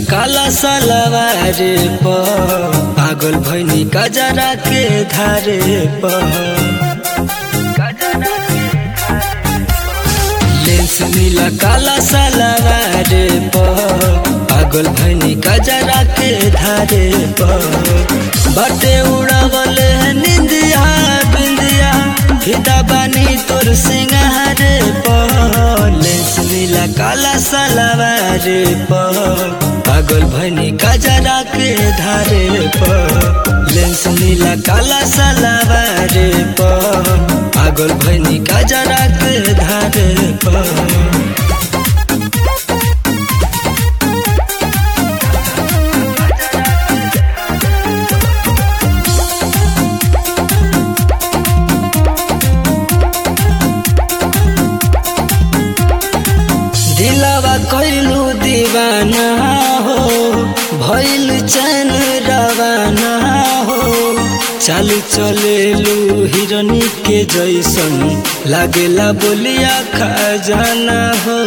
काला सलवार प पागल भैनी कजरा के धारे प लेंस नीला काला सलवार प पागल भैनी कजरा के धारे प बटे उड़ावल निंदिया बिंदिया फिदा बानी तोर सिंगार प लेंस नीला काला सलवार प पागल भैनी कजरा के धारे प लेंस नीला काला सलवार प पागल भैनी कजरा के धारे प दिलवा कैलू दीवाना हो भैल चैन रवाना हो चाल चलेलू हिरनी के जैसन लागेला बोलिया खजाना हो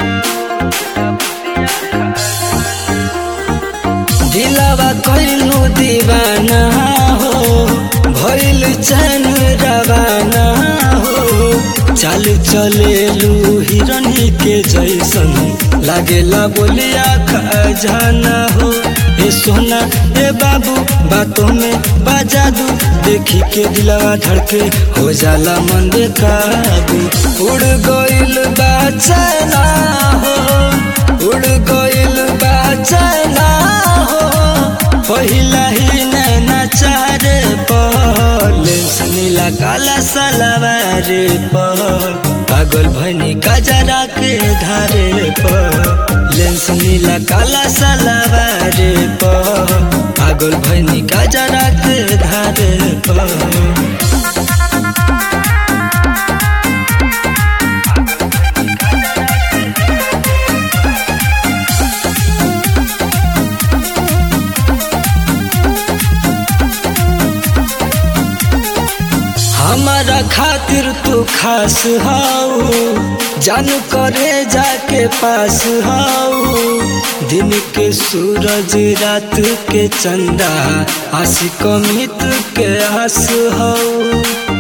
दिलवा कैलू दीवाना हो भैल चैन रवाना हो चाल चलेलू हिरनी के जैसन लागेला बोलिया खजाना हो ए सोना ए बाबू बातों में बाजा दू देखी के दिलवा धड़के हो जाला मन काबू उड़ गइल बा चला हो उड़ गइल बा चला हो पहिला ही नैना चारे लेंस नीला काला सलवार प पागल भनी कजरा के धारे प लेंस नीला काला सलवार प पागल भनी कजरा के धारे प हमारा खातिर तू खास हाउ जान करे जाके पास हाउ दिन के सूरज रात के चंदा आशिक मित के आस हाउ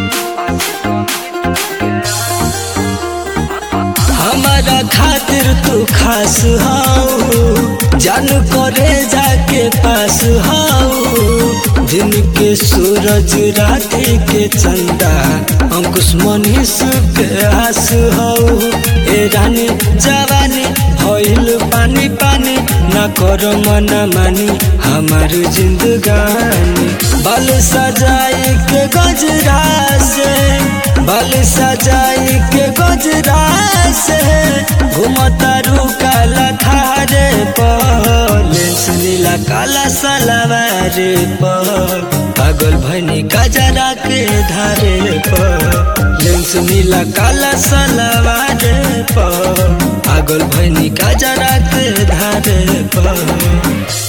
हमारा खातिर तू खास हाउ जान करे जाके पास हाउ दिन के सूरज रात के चंदा अंकुश मनीष के आस हाउ ए रानी जवानी भइल पानी पानी न कर मना मानी हमार जिंदगानी बाल सजाई के गजरा से बाल सजाई के गजरा से घुमता रू काला थारे लेंस नीला काला सलवार प पागल भनी कजरा के धारे प लेंस नीला काला सलवार प पागल भनी कजरा के धारे प